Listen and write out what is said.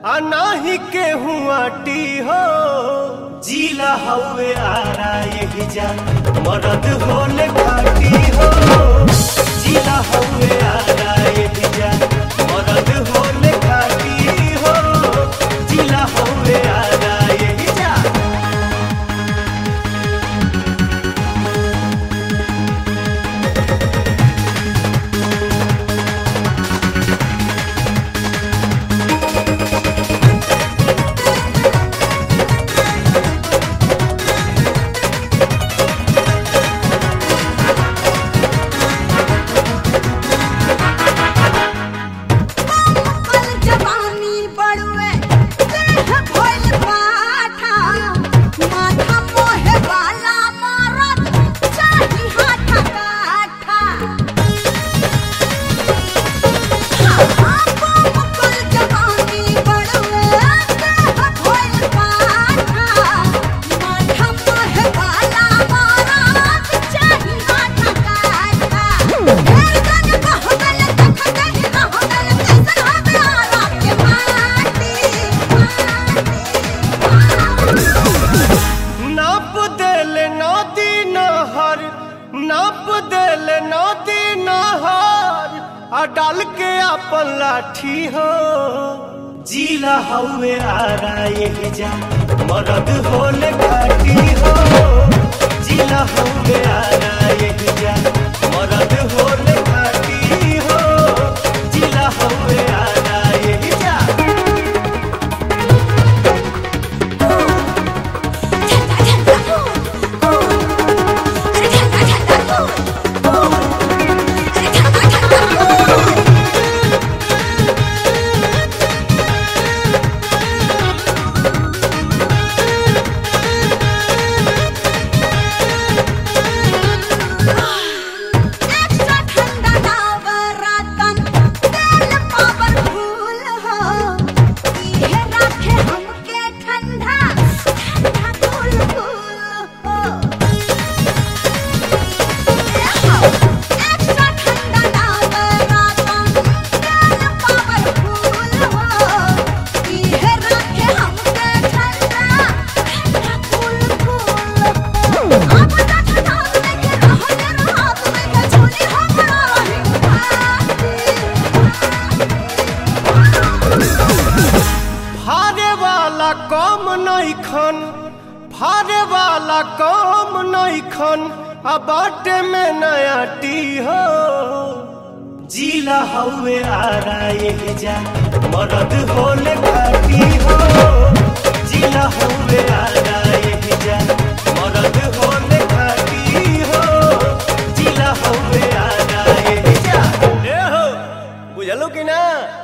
आ नाही केहू आटी हो जीला हवे आरा यही जा मरद होले खाटी हो जीला हवे आरा यही जा मरद होले खाटी हो जीला हवे आरा यही जा कल जवानी बड़ुए देह भइल पाठा माथा मोहे वाला मारत चाही हाथा काठा कल जवानी बड़ुए देह भइल पाठा माथा मोहे वाला मारत चाही हाथा काठा ढेर गन कहबल तख कहि रहबल कैसन हबे आराम के माटी नाप देल नदी नहर नाप देल नदी नहर आ डाल के अपन लाठी हो जीला हवे आरा यही जा मरद होले खाटी हो जीला हवे आरा यही जा मरद होले खाटी हो जीला हवे आरा यही जा झंडा झंडा फूल अरे झंडा झंडा फूल अरे झंडा झंडा फूल एक्स्ट्रा ठंडा नवरतन तेल पावरफुल हो इहे राखे हमके ठंडा ठंडा कूल कूल हो एक्स्ट्रा ठंडा नवरतन तेल पावरफुल हो इहे राखे हमके ठंडा ठंडा कूल कूल हो अब तक नाम लेके रहने रात में के झोली हमरा रही फारे वाला कम नइखन फारे वाला कम नइखन आ बाटे में नया टी हो जीला हवे आरा यही जा मरद होले खाटी हो जीला हवे आरा यही जा मरद होले खाटी हो जीला हवे आरा यही जा ए हो बुझलो कि ना